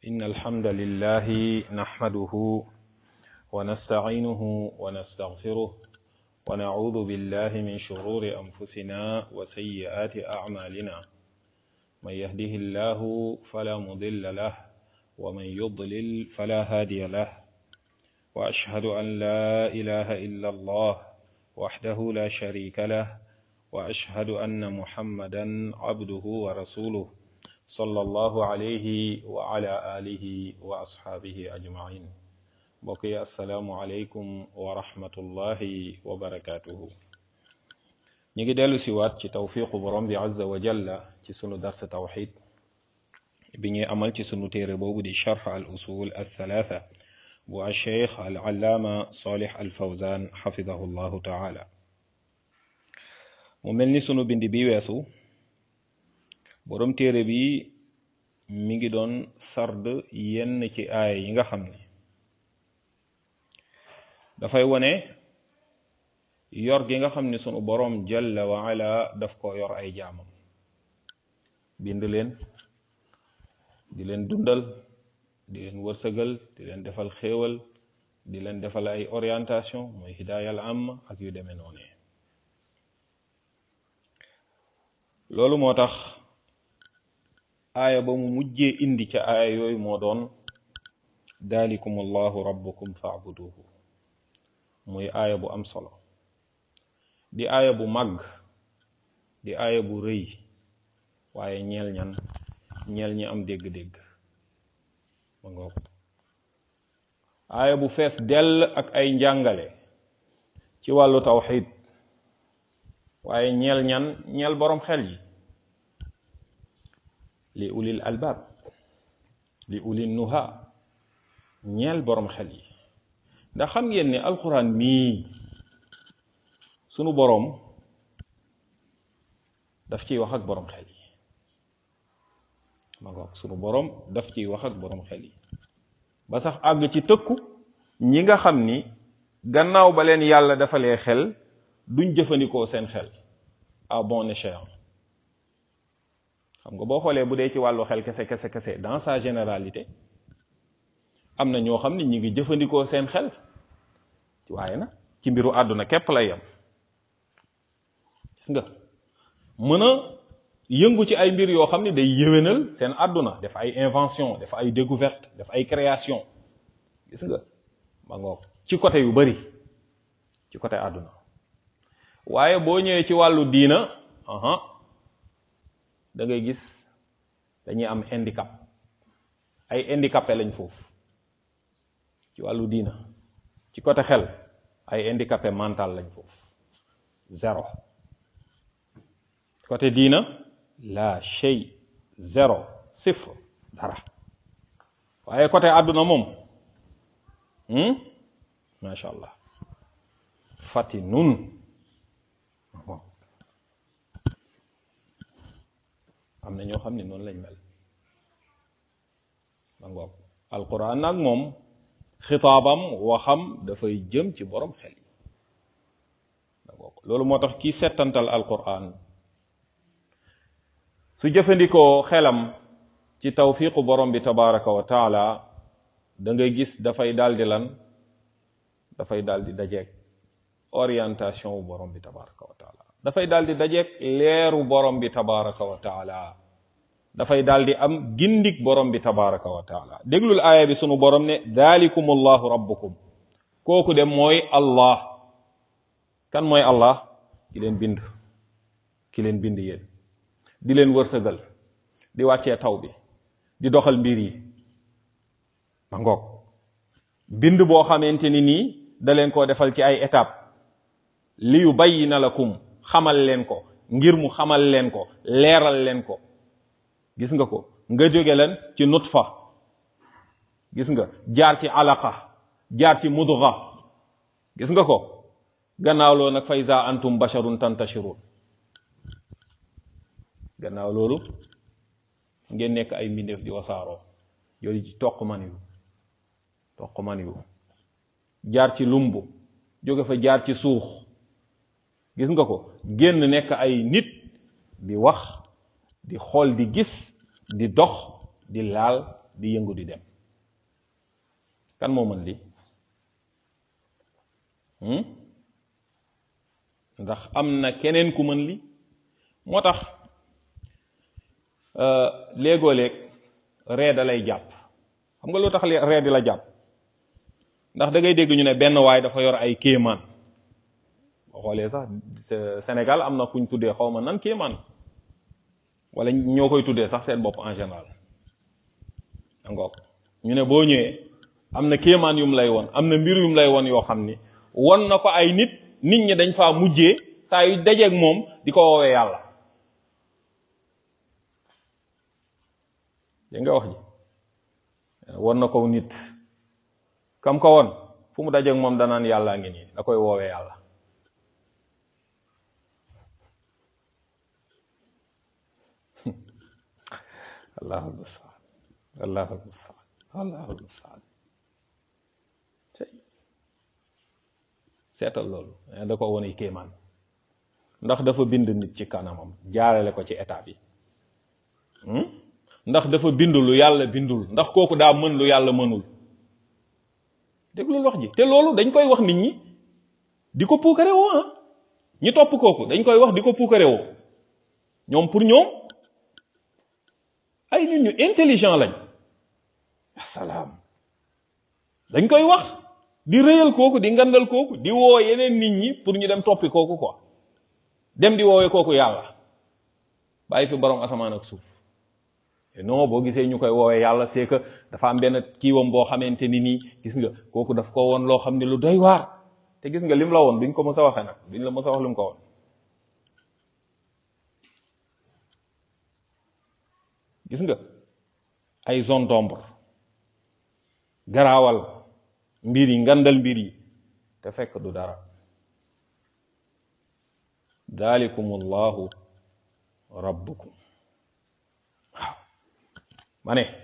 إن الحمد لله نحمده ونستعينه ونستغفره ونعوذ بالله من شرور أنفسنا وسيئات أعمالنا من يهده الله فلا مضل له ومن يضلل فلا هادي له وأشهد أن لا إله إلا الله وحده لا شريك له وأشهد أن محمدا عبده ورسوله صلى الله عليه وعلى آله وأصحابه أجمعين بقي السلام عليكم ورحمة الله وبركاته نيجي دالو سيوات ci tawfiqu borom bi azza wa jalla ci sunu dars tawhid bi ñuy amal ci sunu téere boobu di sharh al usul al thalatha bu al cheikh al allaama salih al fawzan xafidahu llahu taala mu mel ni sunu bind bi weesu borom téere bi mi ngi doon sard yenn ci aaya yi nga xam ne dafay wone yor gi nga xam ne sunu borom jalla wa ala daf ko yor ay jaamam bind leen di leen dundal di leen wërsëgal di leen defal xéewal di leen defal ay orientation mooy hidaayal am ak yu demee noonu loolu moo tax aaya ba mu mujjee indi ca aaya yooyu moo doon dalikum allahu rabbukum faabuduhu muy aaya bu am solo di aaya bu màgg di aaya bu rëy waaye ñeel ñan ñeel ñi am dégg-dégg ma ngoog aaya bu fees dell ak ay njàngale ci wàllu tawxid waaye ñeel ñan ñeel boroom xel yi li ulil albaab li ulil nuha ñeel boroom xel yi ndax xam ngeen ne alquran mii sunu boroom daf ciy wax ak boroom xel yi ma ngoog sunu boroom daf ciy wax ak boroom xel yi ba sax àgg ci tëkku ñi nga xam ni gannaaw ba leen yàlla defalee xel duñ jëfandikoo seen xel à bon escient xam nga boo xoolee bu dee ci wàllu xel kese kese kese dans sa généralité am na ñoo xam ni ñi ngi jëfandikoo seen xel waaye nag ci mbiru àdduna képp lay yem gis nga mën a yëngu ci ay mbir yoo xam ne day yéwénal seen àdduna def ay invention def ay découverte def ay création gis nga ma ngoog ci côté yu bari ci côté àdduna waaye boo ñëwee ci wàllu diina aha da ngay gis dañuy am handicap ay handicapé lañ foofu ci wàllu diina ci côté xel ay handicapé mental lañ foofu zéro côté diina la shay zéro sifre dara waaye côté àdduna moom macha allah fati nun am na ñoo xam ne noonu lañ mel ma ngoog alquran nag moom xitaabam waxam dafay jëm ci borom xel yi ma ngoog loolu moo tax kii settantal alquran su jëfandikoo xelam ci tawfiqu borom bi tabaraka wa taala da ngay gis dafay daldi lan dafay daldi dajeeg orientation wu borom bi tabaraka wa taala dafay daal di dajeeg leeru borom bi tabaraka wa taala dafay daal di am gindik borom bi tabaraka wa taala déglul aaya bi sunu borom ne dalikum allahu rabbukum kooku de mooy allah kan mooy allah ki leen bind ki leen bind yéen di leen wërsëgal di wàccee taw bi di doxal mbir yi ma ngoog bind boo xamante ni nii da leen koo defal ci ay étape li yu bayyina lakum xamal leen ko ngir mu xamal leen ko leeral leen ko gis nga ko nga jóge leen ci nutfa gis nga jaar ci alaqa jaar ci mudga gis nga ko gannaaw loolu nag fa iza antum basharun tantashirun gannaaw loolu ngeen nekk ay mbindeef di wasaaroo yooyu ci toq man yu toq man yu jaar ci lumbu jóge fa jaar ci suux gis nga ko génn nekk ay nit di wax di xool di gis di dox di laal di yëngu di dem kan moo mën li ndax am na keneen ku mën li moo tax léegoo léeg ree da lay jàpp xam nga lu tax ree di la jàpp ndax da ngay dégg ñu ne benn waay dafa yor ay kéemaan boo xoolee sax Sénégal am na kuñ tuddee xaw ma nan kéemaan wala ñoo koy tuddee sax seen bopp en général angook ñu ne boo ñëwee am na kéemaan yum lay won am na mbir yum lay won yoo xam ni won na ko ay nit nit ñi dañ faa mujjee saa yu dajeeg moom di ko woowee yàlla dégg nga wax ji won na ko nit kam ko won fu mu dajeeg moom danaan yàllaa ngi nii da koy woowee yàlla allahu mustaan allahu mustaan allahu mustaan seetal loolu da ko wone kéemaan ndax dafa bind nit ci kanamam jaarale ko ci état bi ndax dafa bind lu yàlla bindul ndax kooku daa mën lu yàlla mënul déglul wax ji te loolu dañ koy wax nit ñi di ko puukare woo ah ñi topp kooku dañ koy wax di ko puukare woo ñoom pour ñoom ay nit ñu intelligent lañ asalaam dañ koy wax di rëyal kooku di ngandal kooku di woo yeneen nit ñi pour ñu dem toppi kooku quoi dem di woowee kooku yàlla bàyyi fi borom asamaan ak suuf non boo gisee ñu koy woowee yàlla c'est que dafa am benn kiiwam boo xamante ni nii gis nga kooku daf ko woon loo xam ne lu doy waar te gis nga lim la woon duñ ko mës a waxee nag duñ la mës a wax lim ko woon gis nga ay zone d'ombre garaawal mbir yi ngandal mbir yi te fekk du dara dalikumullahu rabbukum waaw ma ne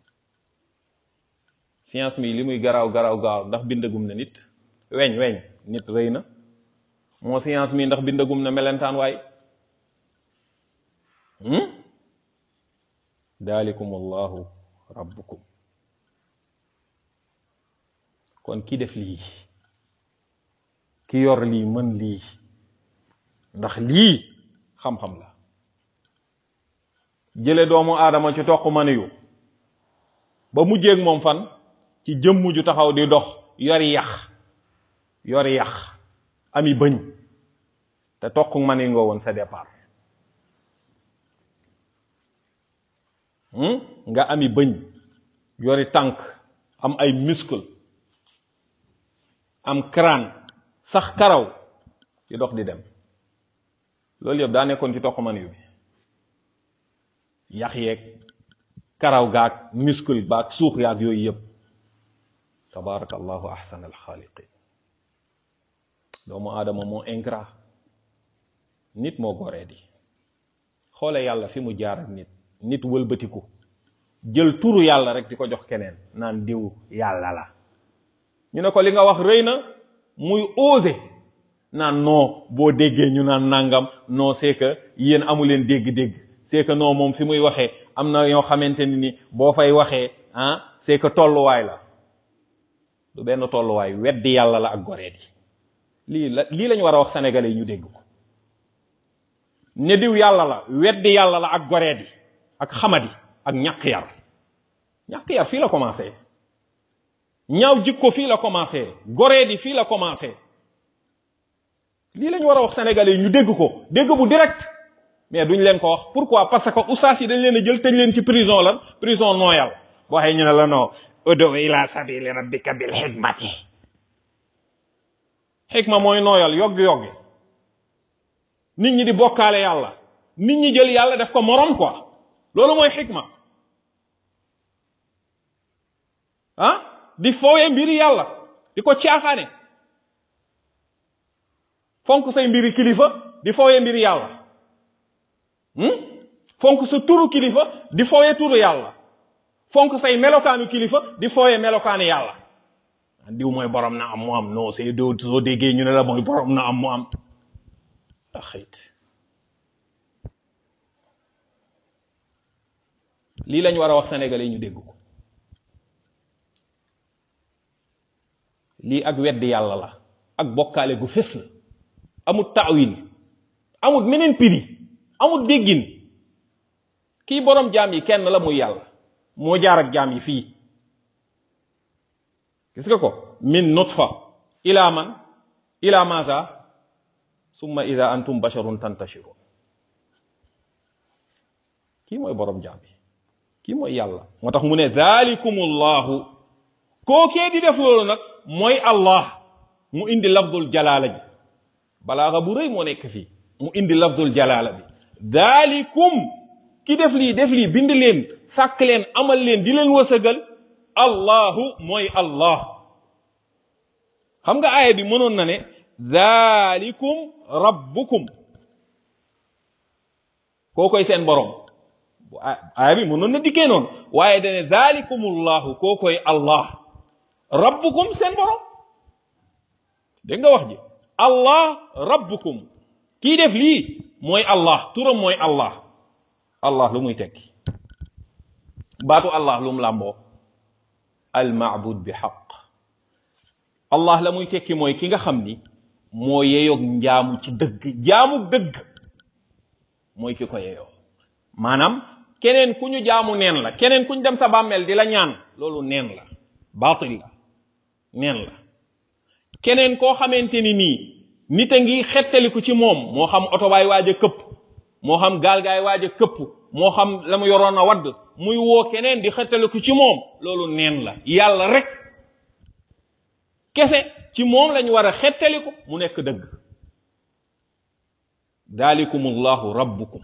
science mi li muy garaaw garaaw gaaw ndax bindagum na nit weñ weñ nit rëy na moo science mi ndax bindagum na melentaan waay dalikumullahu rabbukum kon ki def lii ki yor lii mën lii ndax lii xam-xam la jële doomu aadama ci toq maniyu ba mujjeeg moom fan ci jëmm ju taxaw di dox yori yax yori yax ami bëñ te toq mani nga woon sa départ nga ami bëñ yori tànk am ay muscle am crâne sax karaw di dox di dem loolu yëpp daa nekkoon ci toq man yu bi yax yeeg karaw gaag muscle baag suux yaag yooyu yëpp tabarakallahu ahsan alxaaliqin doomu aadama moo ingrat nit moo goree di xoole yàlla fi mu jaar ak nit nit wëlbatiku jël turu yàlla rek di ko jox keneen naan diw yàlla la ñu ne ko li nga wax rëy na muy osé naan non boo déggee ñu naan nangam non c'est que yéen amu leen dégg-dégg c'est que non moom fi muy waxee am na ñoo xamante ni ni boo fay waxee ah c'est que tolluwaay la du benn tolluwaay weddi yàlla la ak goree di lii la lii lañu war a wax sénégalais yi ñu dégg ko ne diw yàlla la weddi yàlla la ak goree di ak xamadi ak ñàkk yar ñàkk yar fii la commencé ñaaw jikko fii la commencé goree di fii la commencé lii lañu war a wax sénégalais yi ñu dégg ko dégg bu direct mais duñ leen ko wax pourquoi parce que oustaz yi dañ leen a jël tëj leen ci prison lan prison nooyal boo waxee ñu ne la non udu ila sabili rabbika bil hikmati xikma mooy nooyal yoggi yoggi nit ñi di bokkaale yàlla nit ñi jël yàlla def ko morom quoi loolu mooy xikma ah di fooyee mbiri yàlla di ko caaxaane fonk say mbiri kilifa di fooyee mbiri yàlla fonk sa turu kilifa di fooyee turu yàlla fonk say melokaanu kilifa di fooyee melokaanu yàlla diw mooy borom na am mu am non c'est doo soo déggee ñu ne la mooy borom na am mu am a xëyt lii lañ war a wax sénégalais yi ñu dégg ko lii ak weddi yàlla la ak bokkaale gu fés la amul taawil amul meneen piri amul déggin kii borom jaam yi kenn la muy yàlla moo jaar ak jaam yi fii gis nga ko min nutfa ila man ila maza summa ida antum basharun tantashirun kii mooy borom jaam yi kii mooy yàlla moo tax mu ne dhalikumullahu kookee di def loolu nag mooy allah mu indi lafdul jalaala ji balaaxa bu rëy moo nekk fii mu indi lafdul jalaala bi dhalikum ki def lii def lii bind leen sàkk leen amal leen di leen wësëgal allahu mooy allah xam nga aaya bi mënoon na ne dhalikum rabbukum koo koy seen borom aaya bi mënoon na dikkee noonu waaye dane dhalikumullahu koo koy allah rabbukum seen borom dégg nga wax ji allah rabbukum kii def lii mooy allah turam mooy allah allah lu muy tekki baatu allah lu mu làmboo al maabud bi xaq allah la muy tekki mooy ki nga xam ni moo yeyoog njaamu ci dëgg jaamu dëgg mooy ki ko yeyoo maanaam keneen ku ñu jaamu neen la keneen ku ñu dem sa bàmmeel di la ñaan loolu neen la baatil la neen la keneen koo xamante ni nii nit a ngi xettaliku ci moom moo xam oto baay waaj a këpp moo xam gaal gaay waaj a këpp moo xam la mu yoroon a wadd muy woo keneen di xettaliku ci moom loolu neen la yàlla rek kese ci moom lañ war a xettaliku mu nekk dëgg dalikumullahu rabbukum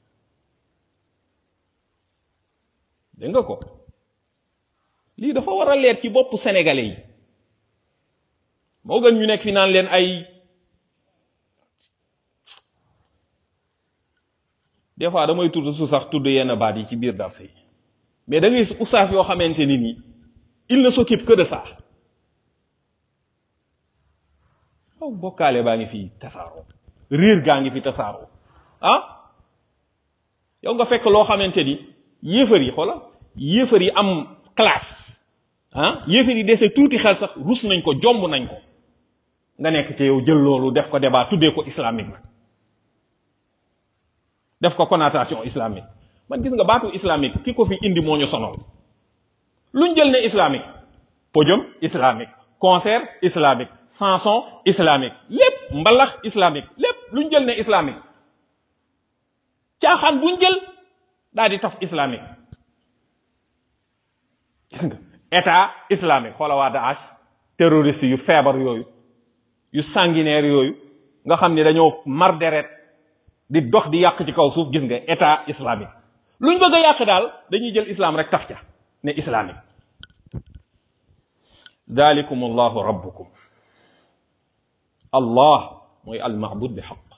dégg nga ko lii dafa war a leer ci boppu sénégalais yi moo gën ñu nekk fi naan leen ay des fois damay tudd su sax tudd yenn baat yi ci biir darse yi mais da ngay gis oustaz yoo xamante ni nii il ne s'occupe que de ça aw bokkaale baa ngi fi tasaaroo riir gaa ngi fi tasaaroo ah yow nga fekk loo xamante ni yéefar yi xoola yéefar yi am classe ah yéefar yi dese tuuti xel sax rus nañ ko jomb nañ ko nga nekk ci yow jël loolu def ko débat tuddee ko islamique nag def ko connotation islamique man gis nga baatu islamique ki ko fi indi moo ñu sonal luñ jël ne islamique podium islamique concert islamique chanson islamique lépp mbalax islamique lépp luñ jël ne islamique caaxaan buñ jël daal di taf islamique gis nga état islamique xoola waa Daesh terroriste yu feebar yooyu yu sanguinaire yooyu nga xam ni dañoo mar deret di dox di yàq ci kaw suuf gis nga état islamique luñ bëgg a yàq daal dañuy jël islam rek taf ca ne islamique dalikum allahu rabbukum allah mooy almaabud bi xaq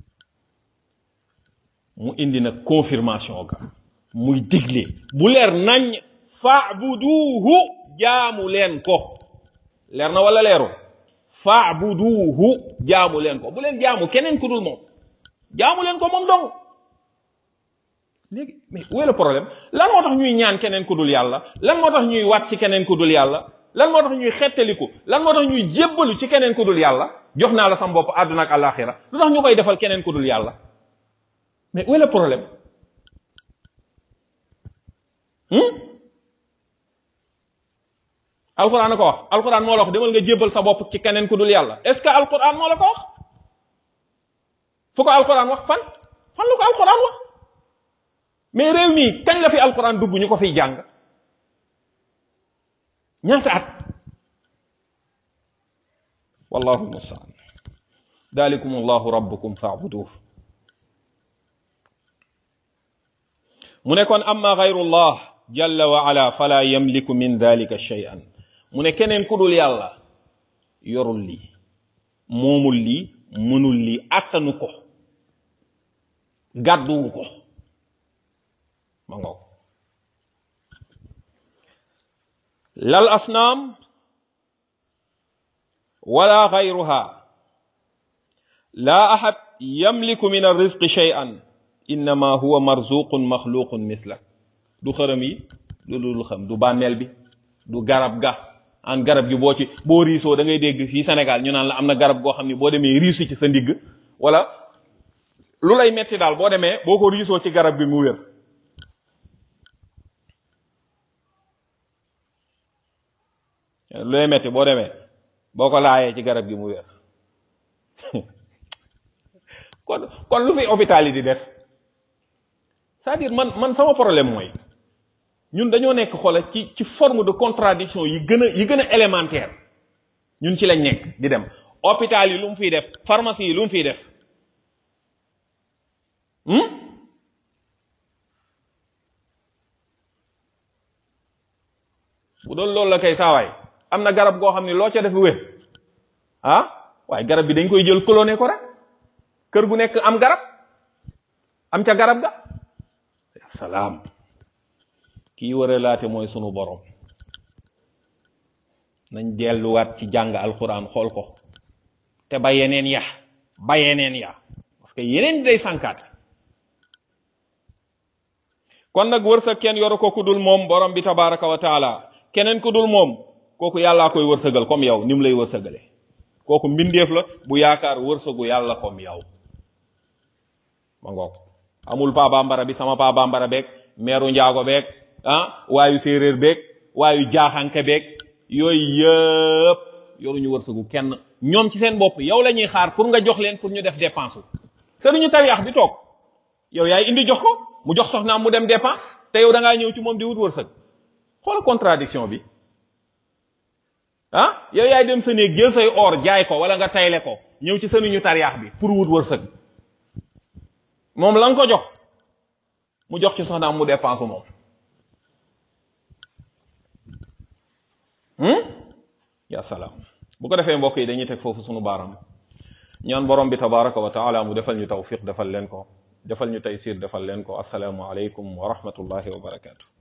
mu indi nag confirmation ga muy digle bu leer nañ faabuduuhu jaamu leen ko leer na wala leeru faabuduuhu jaamu leen ko bu leen jaamu keneen ku dul moom jaamu leen ko moom dong léegi mais où est le problème lan moo tax ñuy ñaan keneen ku dul yàlla lan moo tax ñuy waat ci keneen ku dul yàlla lan moo tax ñuy xettaliku lan moo tax ñuy jébbalu ci keneen ku dul yàlla jox naa la sam bopp àdduna ak àllaaxira lu tax ñu koy defal keneen ku dul yàlla mais où est le problème alquran a ko wax alquran moo la wax demal nga jébbal sa bopp ci keneen ku dul yàlla est ce que alquran moo la ko wax fu ko alquran wax fan fan la ko alquran wax mais réew mi kañ la fi alquran dugg ñu ko fiy jàng ñaata at wallahu almustaan dalikum allahu rabbukum faabuduh mu ne kon amma gayrullah jalla wa ala fala yamliku min dalika shay'an mu ne keneen ku dul yàlla yorul lii moomul lii mënul lii attanu ko gàdduwu ko ma ngoog lal asnaam wala gayruha la ahad yamliku min arrizqi shay'an innama huwa marzuqun maxluqun mislak du xërëm yi du dul xam du bànneel bi du garab ga an garab gi boo ci boo riisoo da ngay dégg fii Sénégal ñu naan la am na garab goo xam ne boo demee riisu ci sa ndigg wala lu lay metti daal boo demee boo ko riisoo ci garab gi mu wér lu lay metti boo demee boo ko laayee ci garab gi mu wér kon kon lu fi hôpital yi di def c'est-à-dire man man sama problème mooy ñun dañoo nekk xoola ci ci forme de contradiction yi gën a yi gën a élémentaire ñun ci lañ nekk di dem hôpital yi lu mu fiy def pharmacie yi lu mu fiy def bu doon loolu la kay saawaay am na garab goo xam ne loo ca def wér ah waaye garab bi dañ koy jël cloné ko rek kër gu nekk am garab am ca garab ga salaam kii war a laate mooy sunu borom nañ delluwaat ci jàng alquran xool ko te ba yeneen ya ba yeneen ya parce que yeneen day sànkaat kon nag wërsëg kenn yoru ko ku dul moom borom bi tabaraka wa taala keneen ku dul moom kooku yàllaa koy wërsëgal comme yow ni mu lay wërsëgale kooku mbindeef la bu yaakaar wërsëgu yàlla comme yow ma ngoog amul pa bambara bi sama pa bambara beeg meeru njaago beeg ah waayu séeréer beeg waayu jaaxanke beeg yooyu yëpp yoruñu wërsëgu kenn ñoom ci seen bopp yow la ñuy xaar pour nga jox leen pour ñu def dépense wu sëriñu tariyax bi toog yow yaay indi jox ko mu jox soxnaam mu dem dépense te yow da ngaa ñëw ci moom di wut wërsëg xoola contradiction bi ah yow yaay dem sa néeg jël say or jaay ko wala nga tayle ko ñëw ci sëriñu tariyax bi pour wut wërsëg moom la nga ko jox mu jox ci soxnaam mu dépense moom ya salaam bu ko defee mbokk yi dañuy teg foofu sunu baaram ñaan borom bi tabaraka wa taala mu defal ñu tawfiq defal leen ko defal ñu taysir defal leen ko asalaamu aleykum wa rahmatullahi wa barakaatu